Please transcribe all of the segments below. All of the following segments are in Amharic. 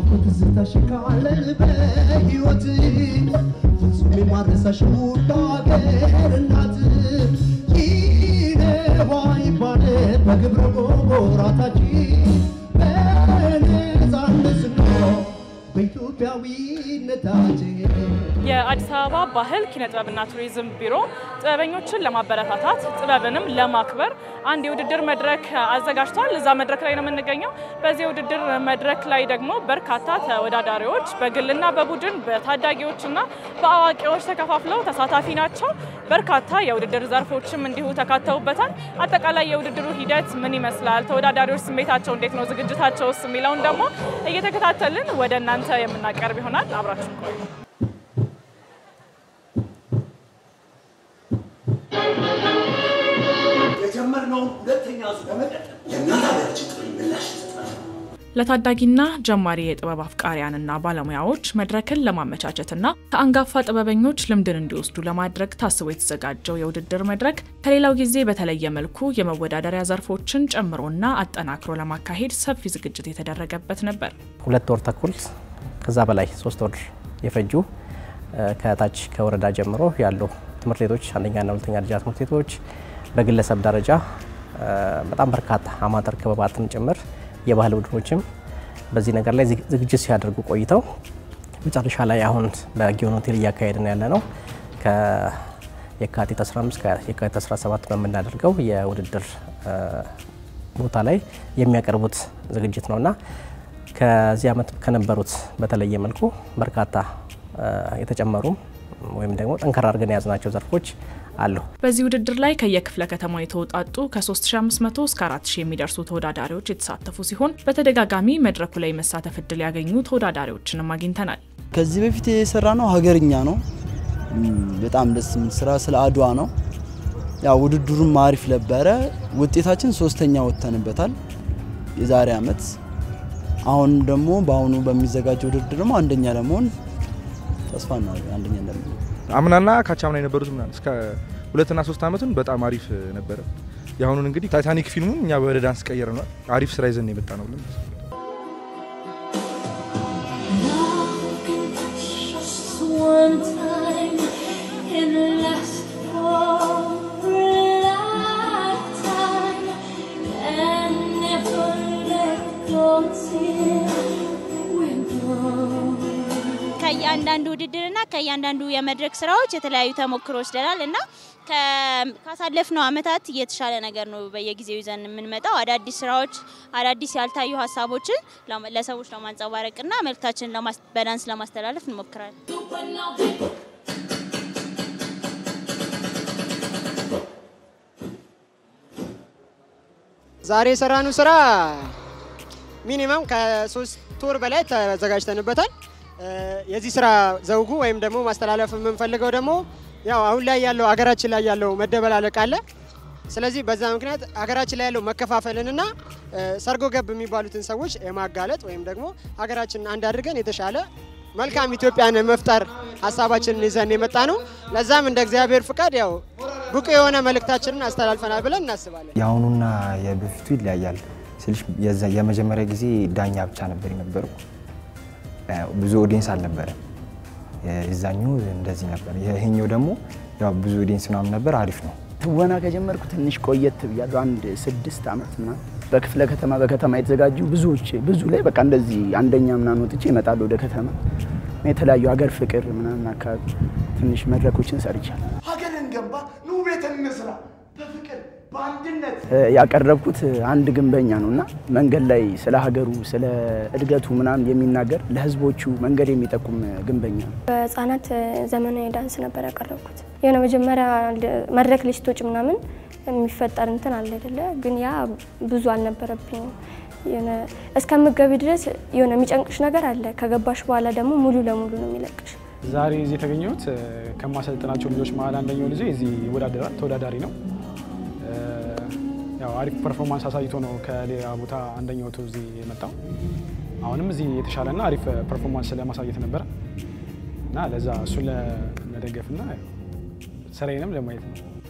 ትዝታሽ ካለን በሕይወት ፍጹም የማረሳሽ ውድ አገር እናት ይነዋ ይባል በግብረ ጎራታችን በነፃነት ስንኖር በኢትዮጵያዊነታችን የአዲስ አበባ ባህል ኪነ ጥበብና ቱሪዝም ቢሮ ጥበበኞችን ለማበረታታት ጥበብንም ለማክበር አንድ የውድድር መድረክ አዘጋጅቷል። እዛ መድረክ ላይ ነው የምንገኘው። በዚህ የውድድር መድረክ ላይ ደግሞ በርካታ ተወዳዳሪዎች በግልና በቡድን በታዳጊዎችና በአዋቂዎች ተከፋፍለው ተሳታፊ ናቸው። በርካታ የውድድር ዘርፎችም እንዲሁ ተካተውበታል። አጠቃላይ የውድድሩ ሂደት ምን ይመስላል፣ ተወዳዳሪዎች ስሜታቸው እንዴት ነው፣ ዝግጅታቸውስ የሚለውን ደግሞ እየተከታተልን ወደ እናንተ የምናቀርብ ይሆናል። አብራችሁ ቆዩ። የጀመርነውን ሁለተኛ ዙር ለመቀጠል የእናት ሀገራችን ጥሪ ምላሽ ይሰጣል። ለታዳጊና ጀማሪ የጥበብ አፍቃሪያንና ባለሙያዎች መድረክን ለማመቻቸትና ከአንጋፋ ጥበበኞች ልምድን እንዲወስዱ ለማድረግ ታስቦ የተዘጋጀው የውድድር መድረክ ከሌላው ጊዜ በተለየ መልኩ የመወዳደሪያ ዘርፎችን ጨምሮና አጠናክሮ ለማካሄድ ሰፊ ዝግጅት የተደረገበት ነበር። ሁለት ወር ተኩል ከዛ በላይ ሶስት ወር የፈጁ ከታች ከወረዳ ጀምሮ ያሉ ትምህርት ቤቶች አንደኛና ሁለተኛ ደረጃ ትምህርት ቤቶች በግለሰብ ደረጃ በጣም በርካታ አማተር ክበባትን ጭምር የባህል ቡድኖችም በዚህ ነገር ላይ ዝግጅት ሲያደርጉ ቆይተው መጨረሻ ላይ አሁን በጊዮን ሆቴል እያካሄድን ያለ ነው ከየካቲት 15 ከየካቲት 17 በምናደርገው የውድድር ቦታ ላይ የሚያቀርቡት ዝግጅት ነውና ከዚህ ዓመት ከነበሩት በተለየ መልኩ በርካታ የተጨመሩም ወይም ደግሞ ጠንከራ አድርገን የያዝናቸው ዘርፎች አሉ። በዚህ ውድድር ላይ ከየክፍለ ከተማው የተውጣጡ ከ3500 እስከ 4000 የሚደርሱ ተወዳዳሪዎች የተሳተፉ ሲሆን በተደጋጋሚ መድረኩ ላይ መሳተፍ እድል ያገኙ ተወዳዳሪዎችንም አግኝተናል። ከዚህ በፊት የሰራ ነው ሀገርኛ ነው። በጣም ደስ የሚል ስራ ስለ አድዋ ነው። ያው ውድድሩም አሪፍ ነበረ። ውጤታችን ሶስተኛ ወጥተንበታል የዛሬ አመት። አሁን ደግሞ በአሁኑ በሚዘጋጀው ውድድር ደግሞ አንደኛ ለመሆን ተስፋ እናደርጋለን። አንደኛ እንደምንሆን አምናና ካቻምና የነበሩት ምናምን እስከ ሁለትና ሶስት አመቱን በጣም አሪፍ ነበረ። የአሁኑን እንግዲህ ታይታኒክ ፊልሙን እኛ ወደ ዳንስ ቀየር ነው። አሪፍ ስራ ይዘን የመጣ ነው ብለን Just one time and last for a lifetime and never let go till we're gone. ከእያንዳንዱ ውድድርና ከእያንዳንዱ የመድረክ ስራዎች የተለያዩ ተሞክሮ ወስደናል እና ከ- ካሳለፍነው አመታት የተሻለ ነገር ነው በየጊዜው ይዘን የምንመጣው። አዳዲስ ስራዎች፣ አዳዲስ ያልታዩ ሀሳቦችን ለማ- ለሰዎች ለማንጸባረቅና መልእክታችንን ለማስ- በዳንስ ለማስተላለፍ እንሞክራለን። ዛሬ የሰራነው ስራ ሚኒመም ከሶስት ወር በላይ ተዘጋጅተንበታል። እ፣ የዚህ ስራ ዘውጉ ወይም ደግሞ ማስተላለፍ የምንፈልገው ደግሞ ያው አሁን ላይ ያለው ሀገራችን ላይ ያለው መደበላለቅ አለ። ስለዚህ በዛ ምክንያት ሀገራችን ላይ ያለው መከፋፈልንና እ፣ ሰርጎ ገብ የሚባሉትን ሰዎች የማጋለጥ ወይም ደግሞ ሀገራችንን አንድ አድርገን የተሻለ መልካም ኢትዮጵያን መፍጠር ሀሳባችንን ይዘን የመጣ ነው። ለዛም እንደ እግዚአብሔር ፍቃድ ያው ብቁ የሆነ መልእክታችንን አስተላልፈናል ብለን እናስባለን። የአሁኑና የበፊቱ ይለያያል ስልሽ የዛ- የመጀመሪያ ጊዜ ዳኛ ብቻ ነበር የነበረው። ብዙ ኦዲየንስ አልነበረም። የዛኛው እንደዚህ ነበር። ይሄኛው ደግሞ ያው ብዙ ኦዲየንስ ምናምን ነበር። አሪፍ ነው። ትወና ከጀመርኩ ትንሽ ቆየት ብያለሁ። አንድ ስድስት ዓመት ምናምን በክፍለ ከተማ በከተማ የተዘጋጁ ብዙዎች ብዙ ላይ በቃ እንደዚህ አንደኛ ምናምን ወጥቼ እመጣለሁ ወደ ከተማ የተለያዩ ሀገር ፍቅር ምናምን አካባቢ ትንሽ መድረኮችን ሰርቻለሁ። ሀገርን ገንባ ኑ ቤት እንስራ በፍቅር በአንድነት እ፣ ያቀረብኩት አንድ ግንበኛ ነው እና መንገድ ላይ ስለ ሀገሩ ስለ እድገቱ ምናምን የሚናገር ለህዝቦቹ መንገድ የሚጠቁም ግንበኛ ነው። በህጻናት ዘመናዊ ዳንስ ነበር ያቀረብኩት። የሆነ መጀመሪያ ል- መድረክ ላይ ስትወጪ ምናምን የሚፈጠር እንትን አለ አይደለ? ግን ያ ብዙ አልነበረብኝም። የሆነ እስከምገቢ ድረስ የሆነ የሚጨንቅሽ ነገር አለ። ከገባሽ በኋላ ደግሞ ሙሉ ለሙሉ ነው የሚለቅሽ። ዛሬ እዚህ የተገኘሁት እ፣ ከማሰልጥናቸው ልጆች መሀል አንደኛው ልጅ እዚህ ይወዳደራል፣ ተወዳዳሪ ነው። እ፣ ያው አሪፍ ፐርፎርማንስ አሳይቶ ነው ከሌላ ቦታ አንደኛ ወጥቶ እዚህ የመጣው። አሁንም እዚህ የተሻለና አሪፍ ፐርፎርማንስ ለማሳየት ነበረ እና ለዛ እሱን ለመደገፍና ያው ስራዬንም ለማየት ነው።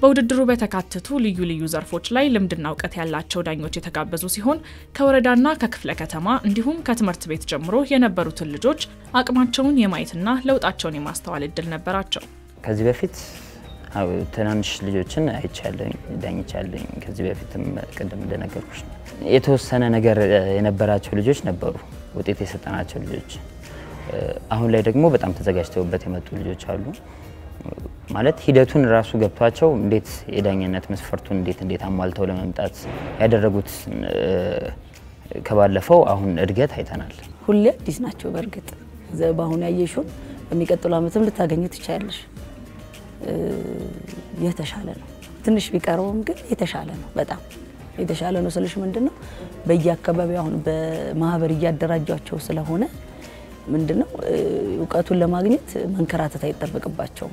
በውድድሩ በተካተቱ ልዩ ልዩ ዘርፎች ላይ ልምድና እውቀት ያላቸው ዳኞች የተጋበዙ ሲሆን ከወረዳና ከክፍለ ከተማ እንዲሁም ከትምህርት ቤት ጀምሮ የነበሩትን ልጆች አቅማቸውን የማየትና ለውጣቸውን የማስተዋል እድል ነበራቸው። ከዚህ በፊት አዎ፣ ትናንሽ ልጆችን አይቻለኝ ዳኝቻለኝ። ከዚህ በፊትም ቅድም እንደነገርኩሽ ነው። የተወሰነ ነገር እ፣ የነበራቸው ልጆች ነበሩ፣ ውጤት የሰጠናቸው ልጆች። እ፣ አሁን ላይ ደግሞ በጣም ተዘጋጅተውበት የመጡ ልጆች አሉ። ማለት ሂደቱን ራሱ ገብቷቸው እንዴት የዳኝነት መስፈርቱን እንዴት እንዴት አሟልተው ለመምጣት ያደረጉት እ፣ ከባለፈው አሁን እድገት አይተናል። ሁሌ አዲስ ናቸው። በእርግጥ ዘ- በአሁኑ ያየሽውን በሚቀጥለው ዓመትም ልታገኙ ትችያለሽ። እ፣ የተሻለ ነው። ትንሽ ቢቀረውም ግን የተሻለ ነው። በጣም የተሻለ ነው ስልሽ ምንድን ነው በየአካባቢው አሁን በማህበር እያደራጇቸው ስለሆነ ምንድን ነው እ፣ እውቀቱን ለማግኘት መንከራተት አይጠበቅባቸውም።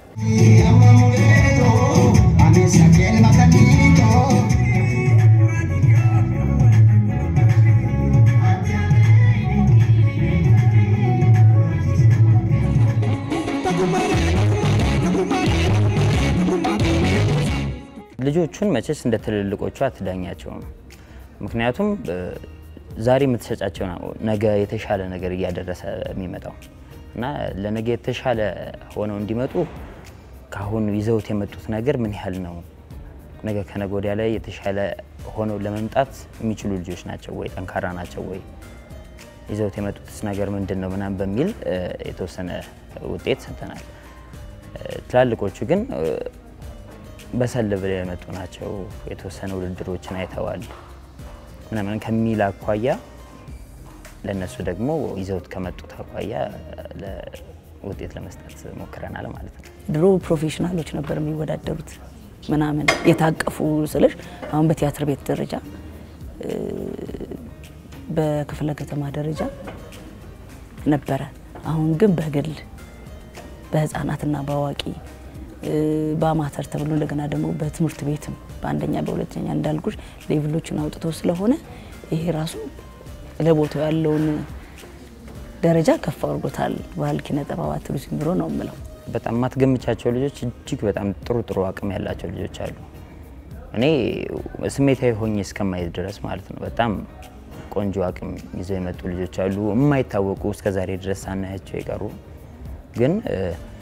ልጆቹን መቼስ እንደ ትልልቆቹ አትዳኛቸውም። ምክንያቱም እ፣ ዛሬ የምትሰጫቸው ነው ነገ የተሻለ ነገር እያደረሰ የሚመጣው እና ለነገ የተሻለ ሆነው እንዲመጡ ከአሁኑ ይዘውት የመጡት ነገር ምን ያህል ነው፣ ነገ ከነገ ወዲያ ላይ የተሻለ ሆነው ለመምጣት የሚችሉ ልጆች ናቸው ወይ፣ ጠንካራ ናቸው ወይ፣ ይዘውት የመጡትስ ነገር ምንድን ነው ምናምን በሚል እ፣ የተወሰነ ውጤት ሰጥተናል። እ፣ ትላልቆቹ ግን እ፣ በሰል ብለው የመጡ ናቸው። የተወሰነ ውድድሮችን አይተዋል ምናምን ከሚል አኳያ ለእነሱ ደግሞ ይዘውት ከመጡት አኳያ ለ- ውጤት ለመስጠት ሞክረናል ማለት ነው። ድሮ ፕሮፌሽናሎች ነበር የሚወዳደሩት ምናምን የታቀፉ ስልሽ አሁን በቲያትር ቤት ደረጃ እ፣ በክፍለ ከተማ ደረጃ ነበረ። አሁን ግን በግል በህፃናትና በአዋቂ እ፣ በአማተር ተብሎ እንደገና ደግሞ በትምህርት ቤትም በአንደኛ በሁለተኛ እንዳልኩሽ ሌቭሎችን አውጥተው ስለሆነ ይሄ ራሱ ለቦታው ያለውን ደረጃ ከፍ አድርጎታል። ባህል ኪነ ጥበባት ቱሪዝም ቢሮ ነው የምለው። በጣም ማትገምቻቸው ልጆች እጅግ በጣም ጥሩ ጥሩ አቅም ያላቸው ልጆች አሉ። እኔ ስሜታዊ ሆኜ እስከማየት ድረስ ማለት ነው። በጣም ቆንጆ አቅም ይዘው የመጡ ልጆች አሉ፣ የማይታወቁ እስከ ዛሬ ድረስ ሳናያቸው የቀሩ ግን እ፣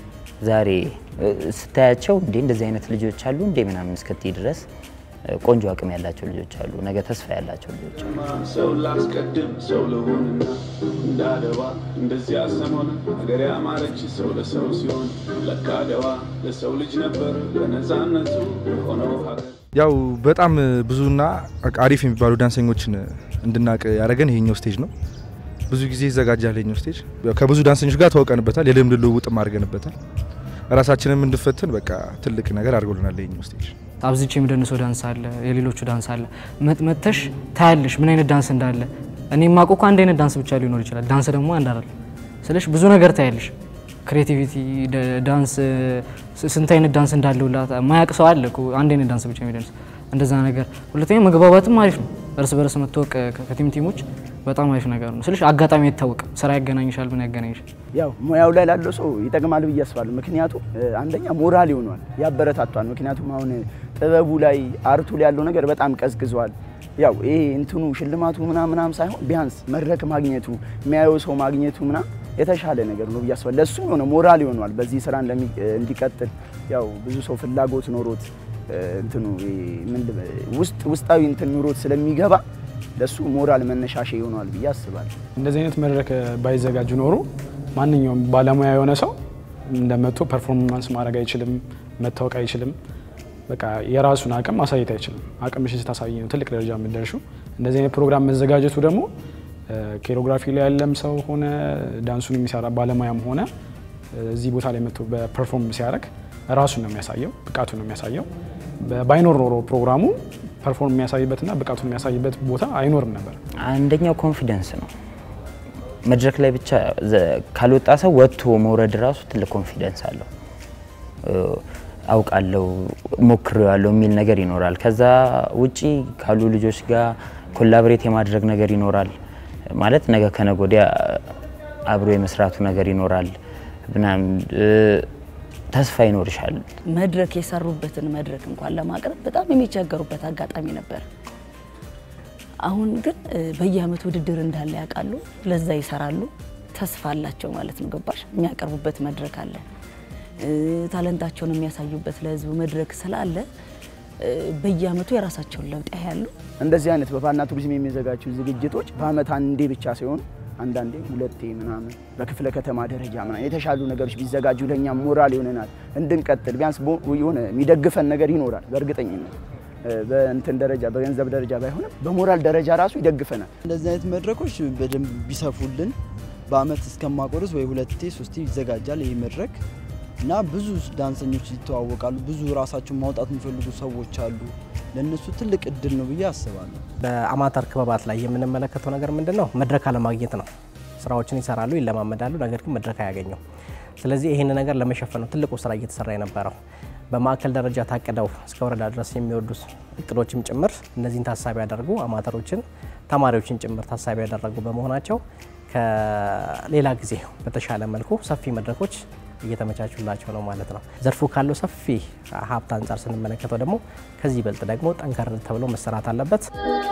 ዛሬ እ፣ ስታያቸው እንዴ እንደዚህ አይነት ልጆች አሉ እንዴ ምናምን እስክትይ ድረስ እ፣ ቆንጆ አቅም ያላቸው ልጆች አሉ፣ ነገ ተስፋ ያላቸው ልጆች አሉ። ሰው ላስቀድም ሰው ልሁንና እንዳደዋ እንደዚያ ሰሞን ሀገር ያማረች ሰው ለሰው ሲሆን ለካ አድዋ ለሰው ልጅ ነበር ለነፃነቱ የሆነው ሀገር ያው በጣም ብዙና አሪፍ የሚባሉ ዳንሰኞችን እንድናቅ ያደረገን ይሄኛው ስቴጅ ነው። ብዙ ጊዜ ይዘጋጃል ይሄኛው ስቴጅ። ያው ከብዙ ዳንሰኞች ጋር ተዋውቀንበታል፣ የልምድ ልውውጥም አድርገንበታል። ራሳችንም እንድፈትን በቃ ትልቅ ነገር አድርጎልናል ይሄኛው ስቴጅ። አብዝቼ የምደንሰው ዳንስ አለ፣ የሌሎቹ ዳንስ አለ። መጥ- መጥተሽ ታያለሽ ምን አይነት ዳንስ እንዳለ። እኔ የማውቀው እኮ አንድ አይነት ዳንስ ብቻ ሊኖር ይችላል። ዳንስ ደግሞ አንድ አይደል ስለሽ ብዙ ነገር ታያለሽ። ክሬቲቪቲ ዳንስ ስ- ስንት አይነት ዳንስ እንዳለው ማያቅ ሰው አለ እኮ አንድ አይነት ዳንስ ብቻ የሚደንስ እንደዛ ነገር። ሁለተኛ መግባባትም አሪፍ ነው። እርስ በርስ መታወቅ ከ- ከቲም ቲሞች በጣም አሪፍ ነገር ነው ስልሽ አጋጣሚ አይታወቅም። ስራ ያገናኝሻል፣ ምን ያገናኝሻል። ያው ሙያው ላይ ላለው ሰው ይጠቅማል ብዬ አስባለሁ። ምክንያቱም እ፣ አንደኛ ሞራል ይሆኗል፣ ያበረታቷል። ምክንያቱም አሁን ጥበቡ ላይ አርቱ ላይ ያለው ነገር በጣም ቀዝቅዟል። ያው ይሄ እንትኑ ሽልማቱ ምናምን ምናምን ሳይሆን ቢያንስ መድረክ ማግኘቱ የሚያየው ሰው ማግኘቱ ምናምን የተሻለ ነገር ነው ብዬ አስባለሁ። ለእሱም የሆነ ሞራል ይሆኗል በዚህ ስራ እንደሚ- እንዲቀጥል ያው ብዙ ሰው ፍላጎት ኖሮት እ፣ እንትኑ ይሄ ምንድን ውስጥ ውስጣዊ እንትን ኑሮት ስለሚገባ ለእሱ ሞራል መነሻሻ ይሆኗል ብዬ አስባለሁ። እንደዚህ አይነት መድረክ ባይዘጋጁ ኖሮ ማንኛውም ባለሙያ የሆነ ሰው እንደመጡ ፐርፎርማንስ ማድረግ አይችልም፣ መታወቅ አይችልም። በቃ የራሱን አቅም ማሳየት አይችልም። አቅምሽን ስታሳይ ነው ትልቅ ደረጃ የምትደርሺው። እንደዚህ አይነት ፕሮግራም መዘጋጀቱ ደግሞ ኬሮግራፊ ላይ ያለም ሰው ሆነ ዳንሱን የሚሰራ ባለሙያም ሆነ እዚህ ቦታ ላይ መጥቶ በፐርፎርም ሲያደርግ ራሱን ነው የሚያሳየው፣ ብቃቱን ነው የሚያሳየው። ባይኖር ኖሮ ፕሮግራሙ ፐርፎርም የሚያሳይበትና ብቃቱን የሚያሳይበት ቦታ አይኖርም ነበር። አንደኛው ኮንፊደንስ ነው። መድረክ ላይ ብቻ ዘ- ካልወጣ ሰው ወጥቶ መውረድ ራሱ ትልቅ ኮንፊደንስ አለው። እ፣ አውቃለሁ ሞክሬዋለሁ የሚል ነገር ይኖራል። ከዛ ውጪ ካሉ ልጆች ጋር ኮላብሬት የማድረግ ነገር ይኖራል። ማለት ነገ ከነገ ወዲያ አብሮ የመስራቱ ነገር ይኖራል ምናምን እ፣ ተስፋ ይኖርሻል። መድረክ የሰሩበትን መድረክ እንኳን ለማቅረብ በጣም የሚቸገሩበት አጋጣሚ ነበር። አሁን ግን እ፣ በየአመቱ ውድድር እንዳለ ያውቃሉ፣ ለዛ ይሰራሉ፣ ተስፋ አላቸው ማለት ነው። ገባሽ? የሚያቀርቡበት መድረክ አለ፣ እ፣ ታለንታቸውን የሚያሳዩበት ለህዝቡ መድረክ ስላለ እ፣ በየአመቱ የራሳቸውን ለውጥ ያያሉ። እንደዚህ አይነት በባህልና ቱሪዝም የሚዘጋጁ ዝግጅቶች በአመት አንዴ ብቻ ሲሆን አንዳንዴ ሁለቴ ምናምን በክፍለ ከተማ ደረጃ ምናምን የተሻሉ ነገሮች ቢዘጋጁ ለእኛ ሞራል ይሆነናል እንድንቀጥል። ቢያንስ ቦ- የሆነ የሚደግፈን ነገር ይኖራል በእርግጠኝነት እ፣ በእንትን ደረጃ በገንዘብ ደረጃ ባይሆንም በሞራል ደረጃ ራሱ ይደግፈናል። እንደዚህ አይነት መድረኮች በደንብ ቢሰፉልን በአመት እስከማቆርስ ወይ ሁለቴ ሶስቴ ይዘጋጃል ይህ መድረክ እና ብዙ ዳንሰኞች ይተዋወቃሉ። ብዙ ራሳቸውን ማውጣት የሚፈልጉ ሰዎች አሉ። ለእነሱ ትልቅ እድል ነው ብዬ አስባለሁ። በአማተር ክበባት ላይ የምንመለከተው ነገር ምንድን ነው? መድረክ አለማግኘት ነው። ስራዎችን ይሰራሉ፣ ይለማመዳሉ፣ ነገር ግን መድረክ አያገኙም። ስለዚህ ይህን ነገር ለመሸፈን ነው ትልቁ ስራ እየተሰራ የነበረው። በማዕከል ደረጃ ታቅደው እስከ ወረዳ ድረስ የሚወዱ እቅዶችም ጭምር እነዚህን ታሳቢ ያደርጉ አማተሮችን፣ ተማሪዎችን ጭምር ታሳቢ ያደረጉ በመሆናቸው ከሌላ ጊዜ በተሻለ መልኩ ሰፊ መድረኮች እየተመቻቹላቸው ነው ማለት ነው። ዘርፉ ካለው ሰፊ ሀብት አንጻር ስንመለከተው ደግሞ ከዚህ ይበልጥ ደግሞ ጠንከር ተብሎ መሰራት አለበት።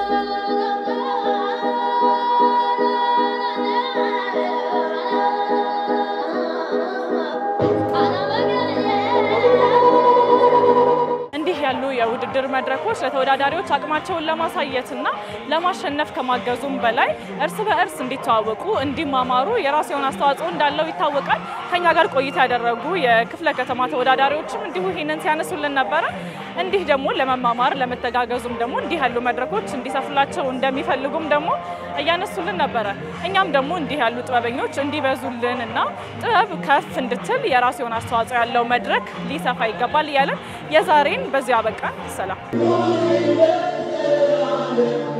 እንዲህ ያሉ የውድድር መድረኮች ለተወዳዳሪዎች አቅማቸውን ለማሳየትና ለማሸነፍ ከማገዙም በላይ እርስ በእርስ እንዲተዋወቁ፣ እንዲማማሩ የራሱ የሆነ አስተዋጽኦ እንዳለው ይታወቃል። ከኛ ጋር ቆይታ ያደረጉ የክፍለ ከተማ ተወዳዳሪዎችም እንዲሁ ይህንን ሲያነሱልን ነበረ። እንዲህ ደግሞ ለመማማር ለመተጋገዙም ደግሞ እንዲህ ያሉ መድረኮች እንዲሰፉላቸው እንደሚፈልጉም ደግሞ እያነሱልን ነበረ። እኛም ደግሞ እንዲህ ያሉ ጥበበኞች እንዲበዙልን እና ጥበብ ከፍ እንድትል የራሱ የሆነ አስተዋጽኦ ያለው መድረክ ሊሰፋ ይገባል እያለን የዛሬን በዚሁ አበቃን። ሰላም